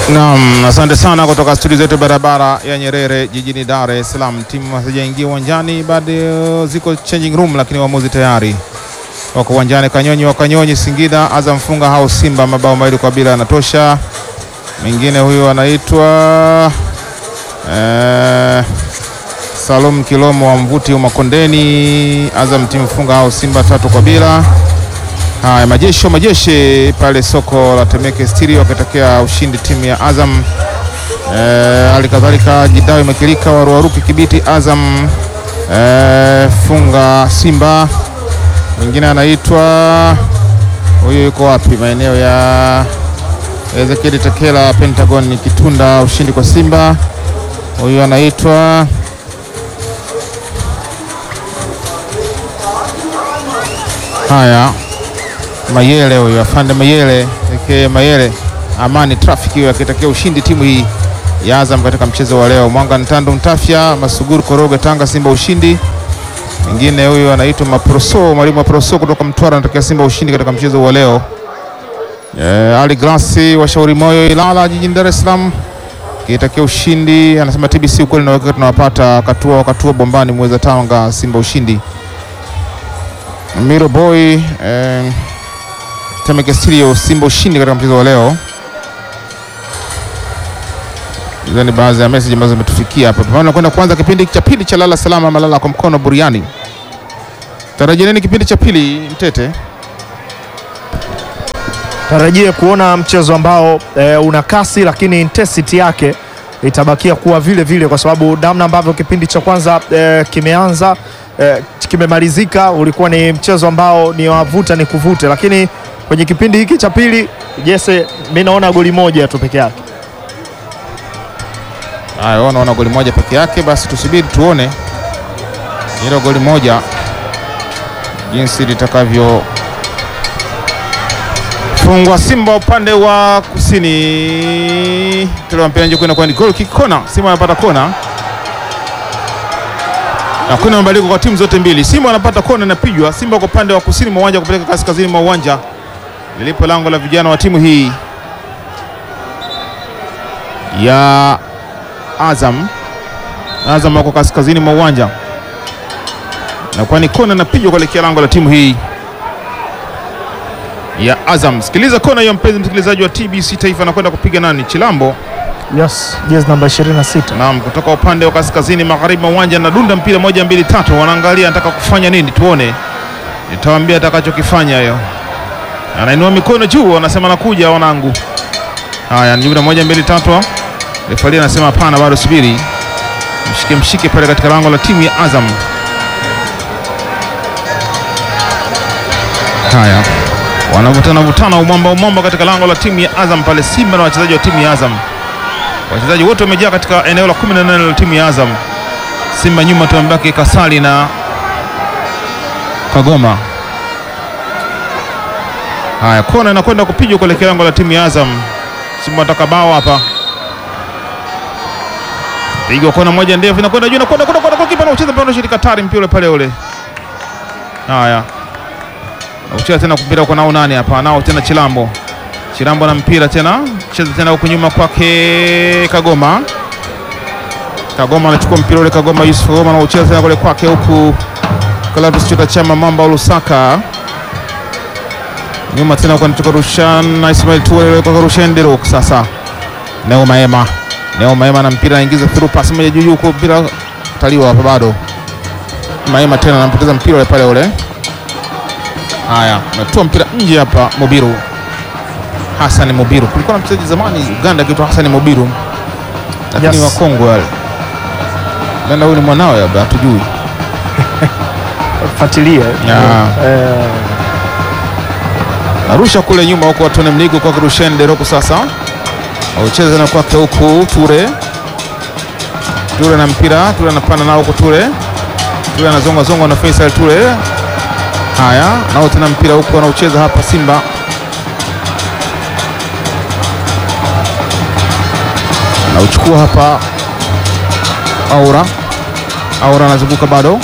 Naam, asante sana kutoka studio zetu barabara ya Nyerere jijini Dar es Salaam. Timu hazijaingia uwanjani bado, ziko changing room, lakini waamuzi tayari wako uwanjani. Kanyonyi wa Kanyonyi Singida, Azam funga hao Simba mabao mawili kwa bila yanatosha. Mwingine huyo anaitwa eh, Salum Kilomo wa Mvuti Makondeni, Azam timu funga hao Simba tatu kwa bila. Haya, majesho majeshi pale soko la Temeke Stereo wakitokea ushindi timu ya Azam. Hali e, kadhalika Jidawi Makilika waruaruki Kibiti Azam e, funga Simba. Mwingine anaitwa huyu, yuko wapi? Maeneo ya Ezekiel Tekela Pentagon Kitunda, ushindi kwa Simba. Huyu anaitwa haya Mayele huyo afande Mayele eke Mayele Amani Traffic huyo akitakia ushindi timu hii ya Azam katika mchezo wa leo. Mwanga Ntando Mtafya Masuguru Koroge Tanga Simba ushindi. Mwingine huyo anaitwa Maproso mwalimu wa Proso kutoka Mtwara anatakia Simba ushindi katika mchezo wa leo. E, Ali Glasi washauri moyo Ilala jijini Dar es Salaam kitakia ushindi, anasema TBC ukweli na wakati tunawapata katua wakatua bombani mweza Tanga Simba ushindi. Miro Boy eh, Temeke Stereo Simba ushindi katika mchezo wa leo. Hizo ni baadhi ya message ambazo zimetufikia hapa. Pamoja kwenda kuanza kipindi cha pili cha lala salama malala kwa mkono buriani. Tarajia nini kipindi cha pili Mtete? Tarajia kuona mchezo ambao e, una kasi lakini intensity yake itabakia kuwa vile vile, kwa sababu namna ambavyo kipindi cha kwanza e, kimeanza e, kimemalizika, ulikuwa ni mchezo ambao ni wavuta ni kuvute, lakini kwenye kipindi hiki cha pili Jesse, mimi naona goli moja tu peke yake. Haya, wanaona goli moja peke yake, basi tusubiri tuone hilo goli moja jinsi litakavyo fungwa. Simba upande wa kusini, mpira nje kwenda kwa ni goal kick kona. Simba anapata kona, hakuna mabadiliko kwa timu zote mbili. Simba anapata kona, inapigwa. Simba kwa upande wa kusini mwa uwanja kupeleka kaskazini mwa uwanja lilipo lango la vijana wa timu hii ya Azam. Azam wako kaskazini mwa uwanja na kwani kona inapigwa kuelekea lango la timu hii ya Azam. Sikiliza kona hiyo, mpenzi msikilizaji wa TBC Taifa, anakwenda kupiga nani? Chilambo. Yes, jezi namba 26. Naam, kutoka upande wa kaskazini magharibi mwa uwanja na dunda mpira moja mbili tatu, wanaangalia anataka kufanya nini, tuone, nitawaambia atakachokifanya hiyo. Anainua mikono juu, anasema nakuja wanangu. Haya, ni moja mbili tatu. Refali anasema hapana, bado subiri, mshike mshike pale katika lango la timu ya Azam. Haya, wanavutana vutana umwamba umwamba katika lango la timu ya Azam pale, Simba na wachezaji wa timu ya Azam. Wachezaji wote wamejaa katika eneo la 18 la timu ya Azam. Simba nyuma tumebaki Kasali na Kagoma. Haya, kona inakwenda kupigwa kuelekea lango la timu ya Azam. Simba wataka bao hapa, pigwa kona moja ndefu, inakwenda juu, inakwenda kwenda kwa kipa na ucheza mpira shirika tari mpira pale ule. Haya, ucheza tena mpira uko nao nani hapa? Nao tena Chilambo. Chilambo na mpira tena, cheza tena huko nyuma kwake Kagoma. Kagoma anachukua mpira ule, Kagoma Yusuf Kagoma na ucheza tena kule kwake huku Clatous Chota Chama Mamba Lusaka nyuma tena kwa kutoka Rushan na Ismail Toure kwa Rushan Derok. Sasa Neo Maema, Neo Maema na mpira anaingiza through pass moja juu huko, mpira taliwa hapa bado. Maema tena anampoteza mpira ule pale ule. Haya, ametoa mpira nje hapa. Mobiru Hassan Mobiru, kulikuwa na mchezaji zamani Uganda akiitwa Hassan Mobiru, lakini Yes. wa Kongo wale nenda, huyu ni mwanawe labda hatujui. Fuatilia. Yeah. Eh, Arusha kule nyuma huko watone mligo kwa Rushen Deroko. Sasa aucheza tena kwake huku Ture, Ture na mpira, Ture anapanda nao huko Ture, Ture anazonga zonga na Faisal Ture. Haya, nao tena mpira huku wanaocheza hapa Simba anauchukua hapa Aura, Aura anazunguka bado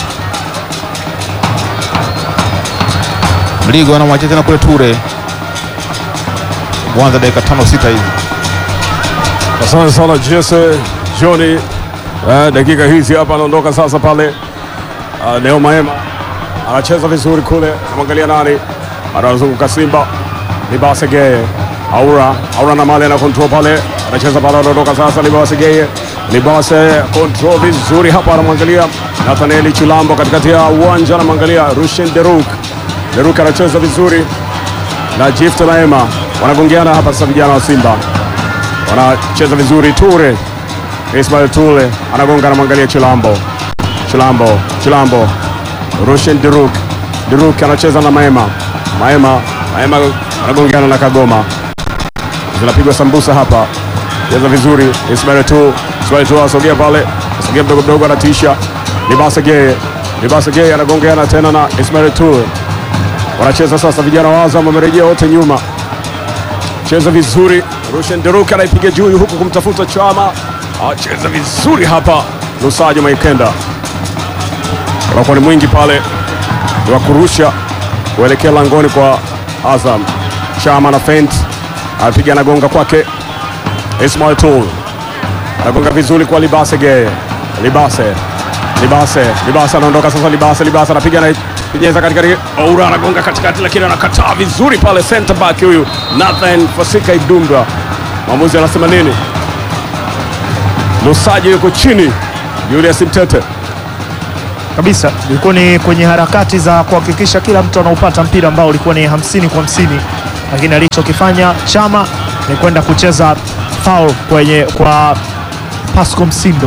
Mligo anamwachia tena kule Ture. Kwanza dakika tano sita hizi Asante sana Jesse Johnny. Eh, dakika hizi hapa anaondoka sasa pale. Uh, Neo Maema anacheza vizuri kule, anamwangalia nani, anazunguka Simba Libase Geye Aura Aura na mali ana control pale, anacheza pale, anaondoka sasa Libase Geye Libase control vizuri hapa, anamwangalia Nathaniel Chilambo katikati ya uwanja, anamwangalia Rushen Deruk Deruk anacheza vizuri na Gift Maema, wanagongeana hapa sasa, vijana wa Simba wanacheza vizuri. Ture Ismail Ture anagonga, anamwangalia Chilambo Chilambo Chilambo Rushen Deruk Deruk anacheza na Maema Maema Maema anagongeana na Kagoma, zinapigwa sambusa hapa, cheza vizuri Ismail tu Ismail tu asogea pale, asogea mdogo mdogo, anatisha Libase Geye Libase Geye anagongeana tena na Ismail tu, wanacheza sasa, vijana wa Azam wamerejea wote nyuma, cheza vizuri Rushen Deruk anaipiga juu huku kumtafuta Chama, acheza vizuri hapa Lusajo Maikenda unakuwa ni mwingi pale ni wa kurusha kuelekea langoni kwa Azam. Chama na fent anapiga anagonga kwake Ismail Tul anagonga vizuri kwa Libase Geye Libase Libase Libase anaondoka sasa, Libase Libase anapiga na penyeza katikati, Oura anagonga katikati, lakini anakataa vizuri pale center back huyu Nathan Fasika Idumba. Mwamuzi anasema nini? Lusaji yuko chini, Julius Mtete kabisa ilikuwa ni kwenye harakati za kuhakikisha kila mtu anaupata mpira ambao ulikuwa ni hamsini kwa hamsini, lakini alichokifanya Chama ni kwenda kucheza foul kwenye kwa Pasco Msindo.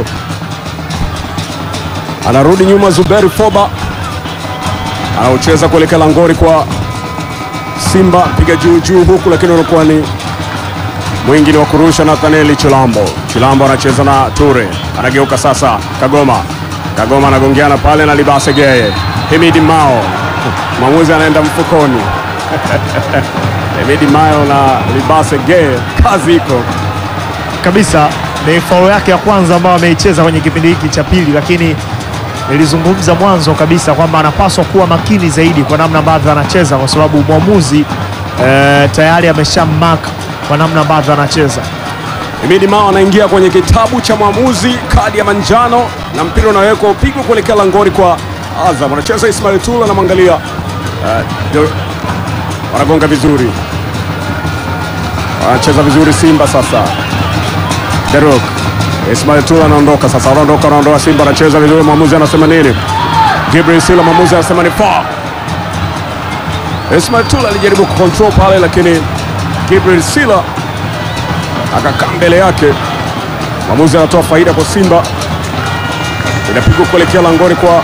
anarudi nyuma. Zuberi Foba anaocheza kuelekea langori kwa Simba, piga juu juu huku, lakini unakuwa ni mwingi ni wa kurusha. Nathanieli Chilambo, Chilambo anacheza na Ture, anageuka sasa. Kagoma, Kagoma anagongeana pale na Libase Geye. Himidi Mao, mwamuzi anaenda mfukoni. Himidi Mao na Libase Geye, kazi iko kabisa ni faulu yake ya kwanza ambayo ameicheza kwenye kipindi hiki cha pili, lakini nilizungumza mwanzo kabisa kwamba anapaswa kuwa makini zaidi kwa namna ambavyo anacheza, kwa sababu mwamuzi eh, tayari amesha mark kwa namna ambavyo anacheza. Himidi Mao anaingia kwenye kitabu cha mwamuzi, kadi ya manjano na mpira unawekwa upigwa kuelekea langoni kwa Azam. Anacheza Ismail Tula, anamwangalia uh, ndio- wanagonga vizuri, wanacheza vizuri Simba sasa. Derok Ismail Tula anaondoka sasa, anaondoka anaondoka, Simba anacheza vizuri. Mwamuzi anasema nini? Gabriel Sila, mwamuzi anasema ni foul. Ismail Tula alijaribu kucontrol pale, lakini Gabriel Sila akakaa mbele yake. Mwamuzi anatoa faida kwa Simba, inapigwa kuelekea langoni kwa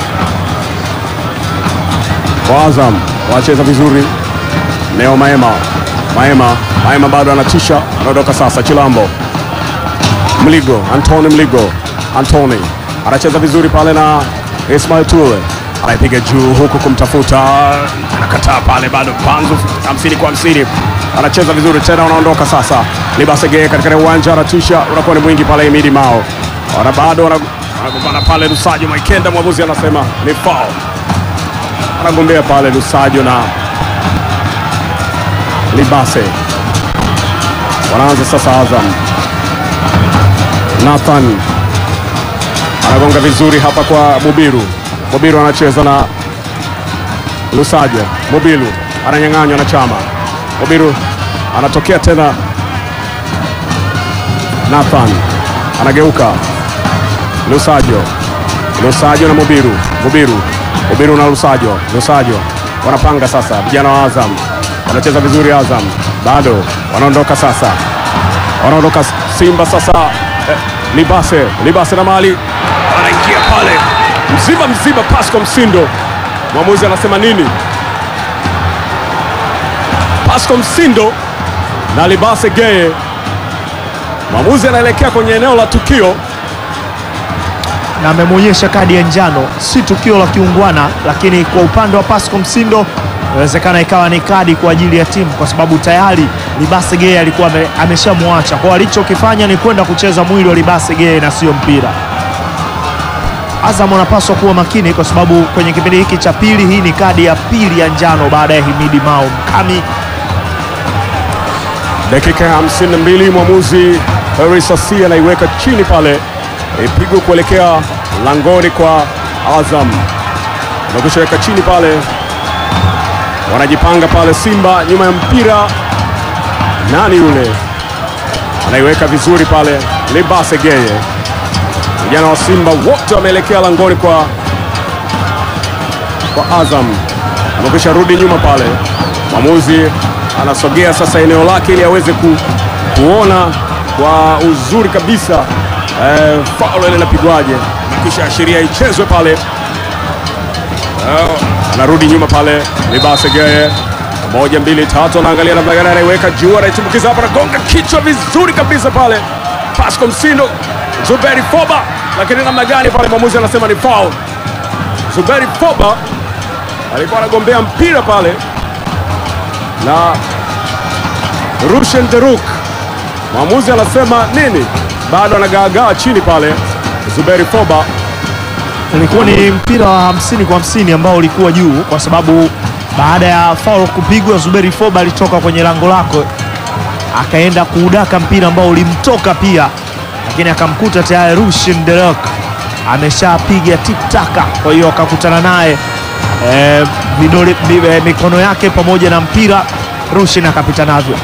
kwa Azam. Wanacheza vizuri, Neo Maema, Maema, Maema bado anatisha, anaondoka sasa. Chilambo, Mligo, Antoni Mligo, Antoni anacheza vizuri pale na Ismail Tule anaipiga juu huku kumtafuta, anakataa pale, bado panzu hamsini kwa hamsini, anacheza vizuri tena, unaondoka sasa. Libasege katika uwanja anatisha, unakuwa ni mwingi pale. Imidi Mao wana bado wana- wanagombana pale. Lusajo Maikenda, mwamuzi anasema ni foul, anagombea pale Lusajo na Libase. Wanaanza sasa Azam Nathan anagonga vizuri hapa kwa Mubiru. Mubiru anacheza na Lusajo. Mubiru ananyang'anywa na Chama. Mubiru anatokea tena, Nathan anageuka, Lusajo. Lusajo na Mubiru. Mubiru, Mubiru na Lusajo. Lusajo wanapanga sasa, vijana wa Azam wanacheza vizuri. Azam bado wanaondoka sasa wanaondoka Simba sasa. Eh, Libase Libase na mali anaingia pale mzima mzima, Pasco Msindo. Mwamuzi anasema nini? Pasco Msindo na Libase Geye. Mwamuzi anaelekea kwenye eneo la tukio. na amemwonyesha kadi ya njano. Si tukio la kiungwana, lakini kwa upande wa Pasco Msindo inawezekana ikawa ni kadi kwa ajili ya timu, kwa sababu tayari Libase Geye alikuwa ame- ameshamwacha. Kwa alichokifanya ni kwenda kucheza mwili wa Libase Geye na sio mpira. Azam wanapaswa kuwa makini, kwa sababu kwenye kipindi hiki cha pili, hii ni kadi ya pili ya njano baada ya Himidi Mao Mkami Dakika ya 52 mwamuzi Harris Asi anaiweka chini pale, ipigwe kuelekea langoni kwa Azam, nakushaweka chini pale, wanajipanga pale Simba nyuma ya mpira. Nani yule anaiweka vizuri pale, Libase Geye. Vijana wa Simba wote wameelekea langoni kwa kwa Azam, amekwisha rudi nyuma pale. Mwamuzi anasogea sasa eneo lake ili aweze ku, kuona kwa uzuri kabisa eh, faulo ile inapigwaje. Amekwisha ashiria ichezwe pale. Eh, anarudi nyuma pale Libase Geye, moja mbili tatu, anaangalia namna gani anaiweka juu, anaitumbukiza hapa, anagonga kichwa vizuri kabisa pale. Pasco Msindo, Zuberi Foba, lakini namna gani pale mwamuzi anasema ni foul. Zuberi Foba alikuwa anagombea mpira pale na Rushen Deruk, mwamuzi anasema nini? Bado anagaagaa chini pale. Zuberi Foba Ulikuwa ni mpira wa hamsini kwa hamsini ambao ulikuwa juu, kwa sababu baada ya foul kupigwa, Zuberi Foba alitoka kwenye lango lako akaenda kuudaka mpira ambao ulimtoka pia, lakini akamkuta tayari Rushin Derok ameshapiga tiktaka, kwa hiyo akakutana naye eh, vidole bi- eh, mikono yake pamoja na mpira, Rushin akapita navyo.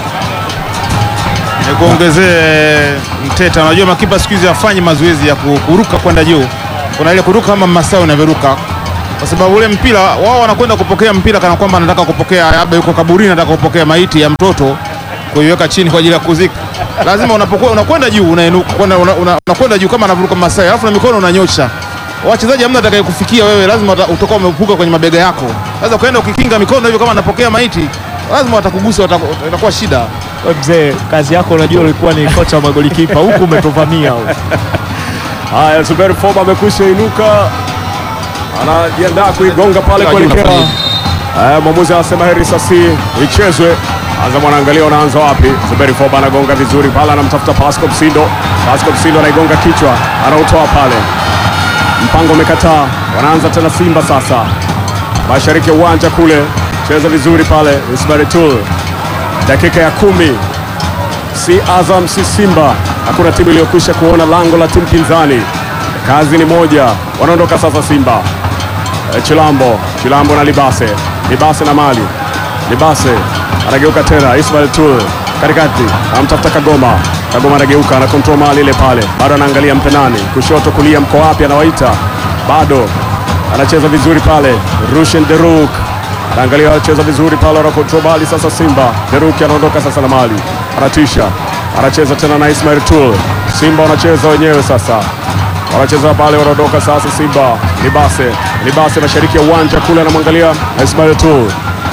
Nikuongezee Mteta, unajua makipa siku hizi hafanyi mazoezi ya ku- kuruka kwenda juu. Kuna ile kuruka kama Masai unavyoruka, kwa sababu ule mpira wao wanakwenda kupokea mpira kana kwamba anataka kupokea, labda yuko kaburini, anataka kupokea maiti ya mtoto kuiweka chini kwa ajili ya kuzika. Lazima unapokuwa unakwenda juu unainuka, kwenda una- una- unakwenda juu kama anavuruka Masai, alafu na mikono unanyosha. Wachezaji hamna atakaye kufikia wewe, lazima uta- utakuwa umepuka kwenye mabega yako. Sasa ukaenda ukikinga mikono hivyo kama anapokea maiti, lazima watakugusa, wataku- itakuwa shida. We mzee, kazi yako unajua ulikuwa ni kocha wa magolikipa huku umetuvamia huku. haya, Zuberi Foba amekwisha inuka, anajiandaa kuigonga pale Unajua kuelekea unafanya Eh, mwamuzi anasema heri sasi ichezwe. Azam anaangalia wanaanza wapi. Zuberi Foba anagonga vizuri pale, anamtafuta Pasco Msindo. Pasco Msindo anaigonga kichwa, anautoa pale, mpango umekataa. Wanaanza tena Simba sasa, mashariki ya uwanja kule, cheza vizuri pale. Ismail Tul, dakika ya kumi, si Azam si Simba, hakuna timu iliyokwisha kuona lango la timu pinzani. Kazi ni moja, wanaondoka sasa Simba. Eh, Chilambo, Chilambo na Libase, Libase na Mali, Libase anageuka tena, Ismail Tul katikati, anamtafuta Kagoma, Kagoma anageuka, ana control Mali ile pale, bado anaangalia mpenani, kushoto kulia, mko wapi? Anawaita, bado anacheza vizuri pale, Rushen Deruk anaangalia, anacheza vizuri pale, ana control Mali sasa. Simba Deruk anaondoka sasa na Mali, anatisha, anacheza tena na Ismail Tul, Simba wanacheza wenyewe sasa wanacheza pale, wanaondoka sasa. Simba Libase, Libase mashariki ya uwanja kule, anamwangalia Ismail tu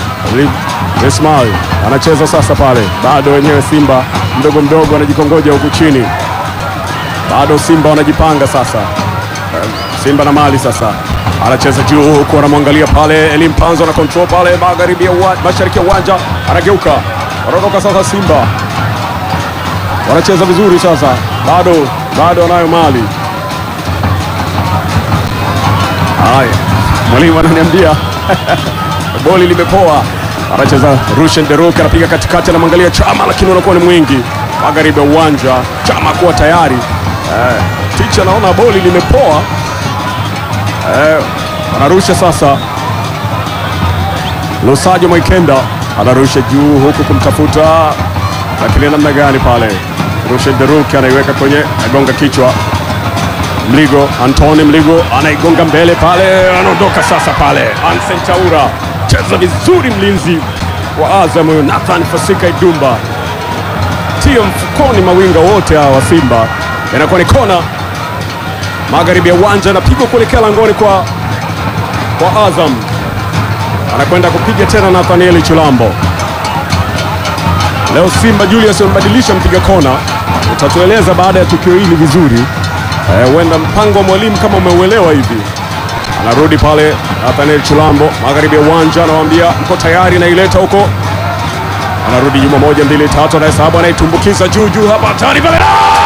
Ismail anacheza sasa pale, bado wenyewe Simba mdogo mdogo anajikongoja huku chini, bado Simba wanajipanga sasa. Eh, Simba na Mali sasa anacheza juu huku, anamwangalia pale Elim Panzo na control pale magharibi ya uwanja, mashariki ya uwanja, anageuka, wanaondoka sasa. Simba wanacheza vizuri sasa, bado bado wanayo Mali Haya, mwalimu ananiambia boli limepoa. Anacheza Rushen Deruk, anapiga katikati, anamwangalia Chama, lakini unakuwa ni mwingi magharibi ya uwanja. Chama kuwa tayari eh, ticha anaona boli limepoa eh, anarusha sasa. Lusajo Mwaikenda anarusha juu huku kumtafuta, lakini namna gani pale? Rushen Deruk anaiweka kwenye agonga kichwa Mligo Antoni Mligo anaigonga mbele pale, anaondoka sasa pale. Ansen Chaura cheza vizuri, mlinzi wa Azam huyo Nathan Fasika Idumba tio mfukoni, mawinga wote hawa wa Simba. Inakuwa ni kona magharibi ya uwanja, anapigwa kuelekea langoni kwa, kwa Azam, anakwenda kupiga tena Nathanieli Chilambo. Leo Simba Julius wamebadilisha mpiga kona, utatueleza baada ya tukio hili vizuri. Eh, huenda mpango wa mwalimu kama umeuelewa hivi. Anarudi pale Nathaniel Chilambo magharibi ya uwanja, anawaambia mko tayari, naileta huko. Anarudi nyuma, moja mbili tatu, anahesabu, anaitumbukiza juu juu hapa, hatari pale, Ah!